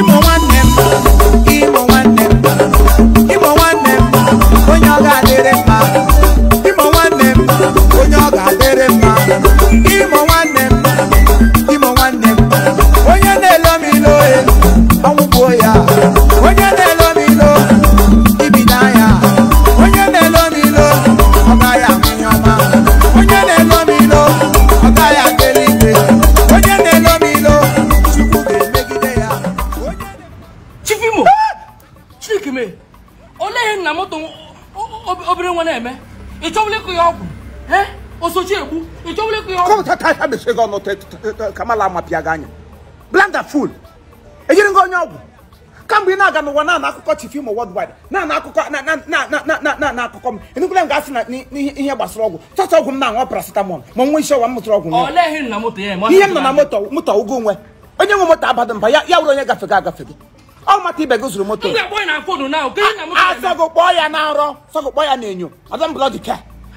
imo nwanne m imo nwanne m imo nwanne m onye ọ ga-adịrị mma imo nwanne m onye ọ ga-adịrị mma imo nwanne m imo nwanne m onye na-elo m ilo e ọnwụgbuo ya onye na-elo m ilo ibido anya onye na-elo m ilo ọ gaghị ahụ ihe ọma onye na-elo m ilo ọ gaghị aga eluigwe onye na-elo m ilo chukwu ga-emegide ya onye chifimo chineke mee olee ihe nna moto obere nwa na-eme ị chọbụla ịkụ ya ọgwụ ee osochi egbu ị chọbụla ịkụ ya ọgwụ kọmta ta ha mechie gị ọnụ te- te- te- kamala amapịa gị anya blanda ful ejiri gị onye ọgwụ kamgbe ị na-aga n'ụwa na-ana akụkọ chief imo worldwide na-ana akụkọ na- na- na- na- na- na- na- na akụkọ m enukwula m ga-asị na n'ihe ihe gbasara ọgwụ chọcha ọgwụ m na-aṅụ paracetamol ma nwa isi ọwa m mụtara ọgwụ ṅụọ. olee ihe nna moto ya eme ihe m nọ na moto moto ụgwọ onwe onye nwe moto abada mba ya ya wụrụ onye gafega agafe gị ọ mata ibe gị zụrụ moto m ga-akpọ ya na fonu na oke ihe nna moto ya eme asọgụ kpọọ ya na nrọ sọgụ kpọọ ya na enyo ọdọ blọd ke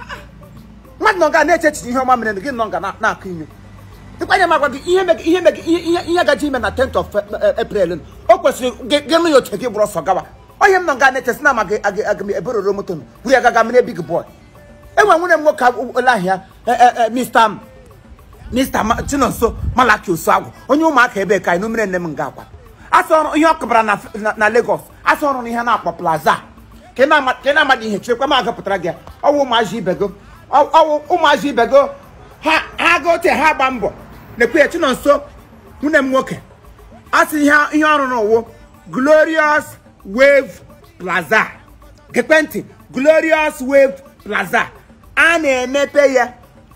mmadụ nọ ga na-eche echiche ihe ọma mere gị nọ ga na- na-akụ inyo ịkwanye magwa gị ihe meg- ihe meg- ihe ihe- ihe gaji ime na 10th of eh, April o kwesịrị gị gị nụ ya oche gị bụrụ ọsọ gawa onye m nọ ga na-echesi na amaghị aga aga m ebororo moto m buru ya gaga mere big boy enwe nwunye m nwoke ole ahịa Mr. M Mr. Ma- Chinonso Malaki Osuagwu onye ụmụaka ebe ka anyị numere nne m nga akwa asị ọrụ ihe ọ kụbara na, na, na Lagos asị ọrụ n'ihe na-akpọ plaza ka ị na-ama- ka ị na-amadị ihe chekwa m agapụtara gị ya. ọwụ ụmụazị ibe go Ọ- ọwụ ụmụazị ibe go ha ha ga oche ha gba mbọ nekwe ya Chinonso nwunye m nwoke asị ihe ihe ọrụ n'ụwụ Glorious Wave Plaza ekwentị Glorious Wave Plaza a na-emepe ya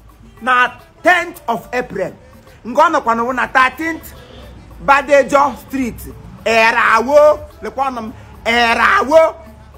na 10th of April nke ọ nọkwa n'ụwa na 13th Badejo Street Erawo lekwa ọnụ m Erawo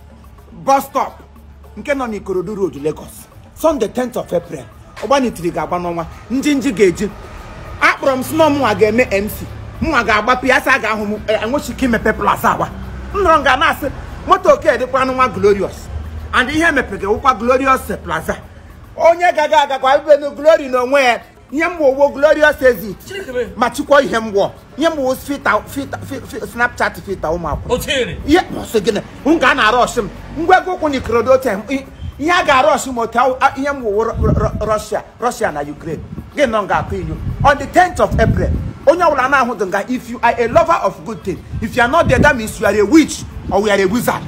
bus stop nke nọ n'Ikorodu Road Lagos Sunday 10th of April ọgbanitiri ga-agba n'ọnwa ndị nji ga-eji akpọrọ m si na ọmụnwa ga-eme MC mụnwa ga-agbapụ ya sị a ga-ahụ m enwechi ike imepe plaza awa m nọrọ nga na-asị moto oke dịkwa nwa Glorious and ihe mepere wụkwa Glorious Plaza onye gaga agakwa ibenu Glory n'onwe ya ihe mgbowo Glorious Exit chineke mee ma chịkwa ihe mgbọ ihe mgbowo fita fita fi- fi- Snapchat fita ụmụ akwụkwọ otiere ihe bọsị gịnị m ga na arọshị m ngwa ego ụkwụ na ikorodo oche ihe a ga-arọshị m otu ahụ- a- ihe m wụwo Russia Russia na Ukraine gị nọ ga-akụ inyo on the 10th of April onye ọbụla na-ahụdụ nga if you are a lover of good thing if you are not there that means you are a witch or you are a wizard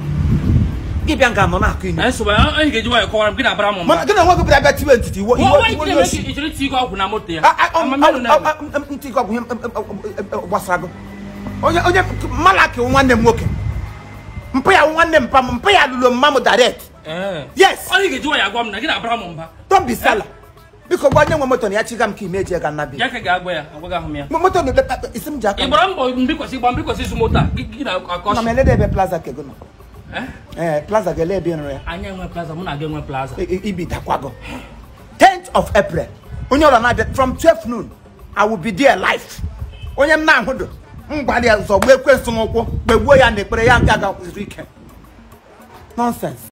gị bịa nga nọ na-akụ inyo anyị nsogbu anyị ga-eji nwayọ kọwara m gị na-abara m mba mana gị na nwa gị bịara bịa tiwe ntiti iwo nwa iwo nwaanyị iwo gị onye na-eme oshi ka ị chọrọ iti ike ọgwụ na moto ya Ah, ah, um, Amamihe um, na-eme. um, um, ntị gị ọgwụ ihe um, um, um, um, gbasara gị onye onye malaki wụ nwanne m nwoke mpụ ya wụ nwanne m mpa m mpụ ya lụrụ mma m direct Ee. Yes. onye ga-eji nwayọ agwa m na gị na-abara m mba don't be sala biko gwa onye nwe moto na ya chiga m ka ime eji ga nnabi ya ka ga-agwa ya agwaghị ahụ m ya moto na ebe isi m ji aka ị m gbara mbọ mbikwasị gba mbikwasị ịzụ moto a gị gị na-akọ na m elede ebe plaza ka ego nọ Eh? ee plaza ga-ele ebe nrụ ya anyị enwe plaza mụ na gị enwe plaza I- i- ibi dakwago 10th of April onye ọla na-abịa from 12 noon I will be there live onye m na-ahụdụ m gbara ya zọgbuo ekwensu n'ụkwụ kpegbuo ya na ekpere ya nke aga zuru ike nonsense